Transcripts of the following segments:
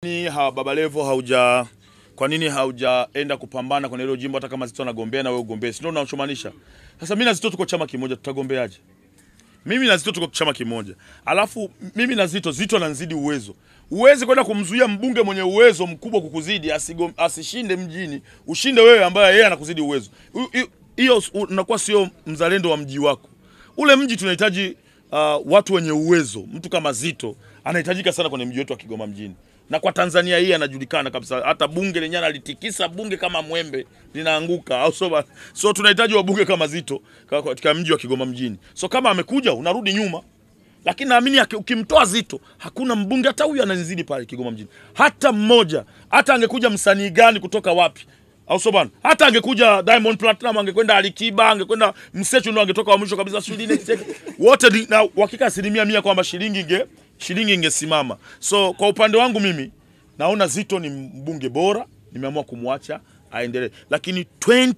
Ni ha, Baba Levo hauja kwa nini haujaenda kupambana kwenye hilo jimbo hata kama Zitto anagombea na wewe ugombee? Si ndio unachomaanisha? Sasa mimi na Zitto tuko chama kimoja tutagombeaje? Mimi na Zitto tuko chama kimoja. Alafu mimi na Zitto, Zitto ananizidi uwezo. Uwezi kwenda kumzuia mbunge mwenye uwezo mkubwa kukuzidi asigom, asishinde mjini, ushinde wewe ambaye yeye anakuzidi uwezo. Hu- hu- Hiyo unakuwa sio mzalendo wa mji wako. Ule mji tunahitaji uh, watu wenye uwezo. Mtu kama Zitto anahitajika sana kwenye mji wetu wa Kigoma mjini. Na kwa Tanzania hii anajulikana kabisa. Hata bunge lenyewe analitikisa bunge kama mwembe linaanguka au so, so tunahitaji wabunge kama Zitto ka- katika mji wa Kigoma mjini. So kama amekuja unarudi nyuma. Lakini naamini aki- ukimtoa Zitto hakuna mbunge hata huyu ananizidi pale Kigoma mjini. Hata mmoja. Hata angekuja msanii gani kutoka wapi? Au so bana? Hata angekuja Diamond Platinum, angekwenda Alikiba, angekwenda Msechu ndo angetoka wa mwisho kabisa sijui nini. Wote ni- na uhakika asilimia mia kwamba shilingi inge shilingi ingesimama. So kwa upande wangu mimi naona Zitto ni mbunge bora, nimeamua kumwacha aendelee. Lakini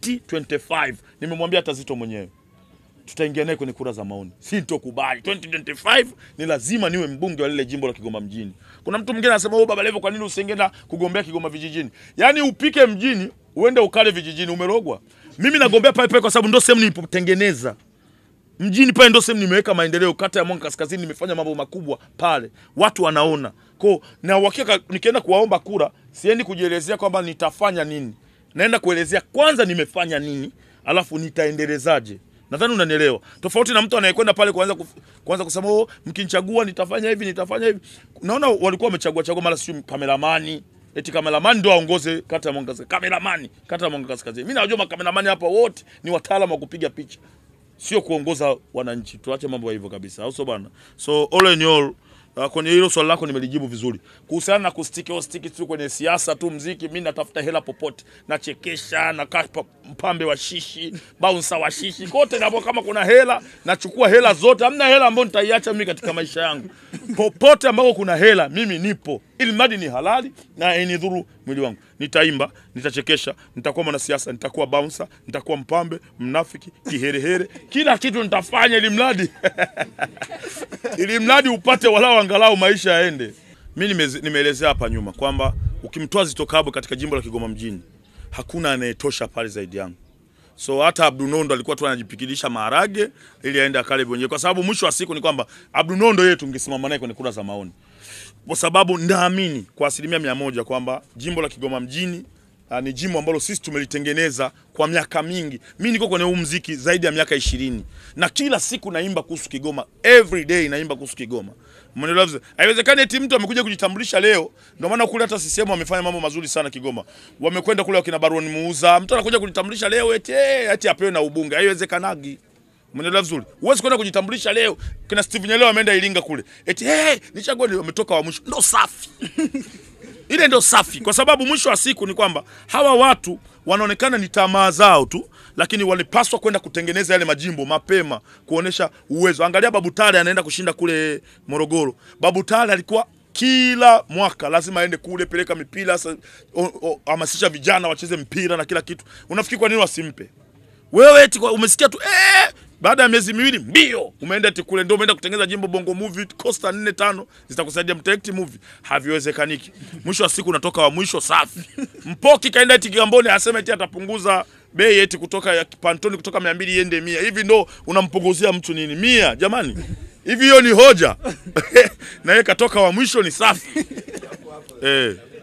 2025 nimemwambia hata Zitto mwenyewe tutaingia naye kwenye kura za maoni. Sitokubali 2025 ni lazima niwe mbunge wa lile jimbo la Kigoma mjini. Kuna mtu mwingine anasema, "Oh, Baba Levo, kwa nini usiingeenda kugombea Kigoma vijijini?" Yaani upike mjini, uende ukale vijijini, umerogwa. Mimi nagombea pale pale kwa sababu ndio sehemu nilipotengeneza. Mjini pale ndio sehemu nimeweka maendeleo. Kata ya Mwanga Kaskazini nimefanya mambo makubwa pale, watu wanaona ko na uhakika. Nikienda kuwaomba kura, siendi kujielezea kwamba nitafanya nini, naenda kuelezea kwanza nimefanya nini, alafu nitaendelezaje. Nadhani unanielewa, tofauti na mtu anayekwenda pale kuanza kuf, kuanza kusema oh, mkinichagua nitafanya hivi nitafanya hivi. Naona walikuwa wamechagua chagua mara sio kameramani eti kameramani ndio aongoze kata ya Mwanga Kaskazini. Kameramani kata ya Mwanga Kaskazini, mimi najua makameramani hapa wote ni wataalamu wa kupiga picha sio kuongoza wananchi. Tuache mambo ya hivyo kabisa, au sio bwana? So all in all, uh, kwenye hilo swali lako nimelijibu vizuri. Kuhusiana na kustiki au stiki tu kwenye siasa tu mziki, mimi natafuta hela popote, nachekesha na kapa mpambe wa shishi, bouncer wa shishi, kote napo kama kuna hela nachukua hela zote. Hamna hela ambayo nitaiacha mimi katika maisha yangu. Popote ambako kuna hela mimi nipo, ili mradi ni halali na inidhuru mwili wangu. Nitaimba, nitachekesha, nitakuwa mwanasiasa, nitakuwa bouncer, nitakuwa mpambe, mnafiki, kiherehere, kila kitu nitafanya ili mradi ili mradi upate walau angalau maisha yaende. Mi nimeze- nimeelezea hapa nyuma kwamba ukimtoa Zitto Kabwe katika jimbo la Kigoma mjini hakuna anayetosha pale zaidi yangu. So hata Abdul Nondo alikuwa tu anajipikilisha maharage ili aende akale mwenyewe, kwa sababu mwisho wa siku ni kwamba Abdul Nondo yeye tungesimama naye kwenye kura za maoni, kwa sababu naamini kwa asilimia mia moja kwamba jimbo la Kigoma mjini uh, ni jimbo ambalo sisi tumelitengeneza kwa miaka mingi. Mimi niko kwenye huu mziki zaidi ya miaka ishirini na kila siku naimba kuhusu Kigoma, every day naimba kuhusu Kigoma. Umeelewa vizuri? Haiwezekani eti mtu amekuja kujitambulisha leo. Ndio maana kule hata CCM wamefanya mambo mazuri sana Kigoma. Wamekwenda kule wakina Baron Muuza. Mtu anakuja kujitambulisha leo eti eh, eti apewe na ubunge. Haiwezekanagi. Umeelewa vizuri? Huwezi kwenda kujitambulisha leo. Kina Steve Nyeleo ameenda Iringa kule. Eti eh, nichague wametoka wa mwisho. Ndio safi. Ile ndio safi, kwa sababu mwisho wa siku ni kwamba hawa watu wanaonekana ni tamaa zao tu, lakini walipaswa kwenda kutengeneza yale majimbo mapema, kuonesha uwezo. Angalia Babu Tale anaenda kushinda kule Morogoro. Babu Tale alikuwa kila mwaka lazima aende kule, peleka mipira, sa- o- o- hamasisha vijana wacheze mpira na kila kitu. Unafikiri kwa nini wasimpe? Wewe eti kwa- umesikia tu eh, baada ya miezi miwili mbio umeenda eti kule, ndio umeenda kutengeneza jimbo Bongo Movie Costa nne tano zitakusaidia mtaekti movie. Haviwezekaniki. Mwisho wa siku unatoka wa mwisho safi. Mpoki kaenda eti Kigamboni asema eti atapunguza bei eti kutoka ya pantoni kutoka 200 iende 100. Hivi ndo unampunguzia mtu nini? 100 jamani. Hivi hiyo ni hoja. na yeye katoka wa mwisho ni safi. Eh.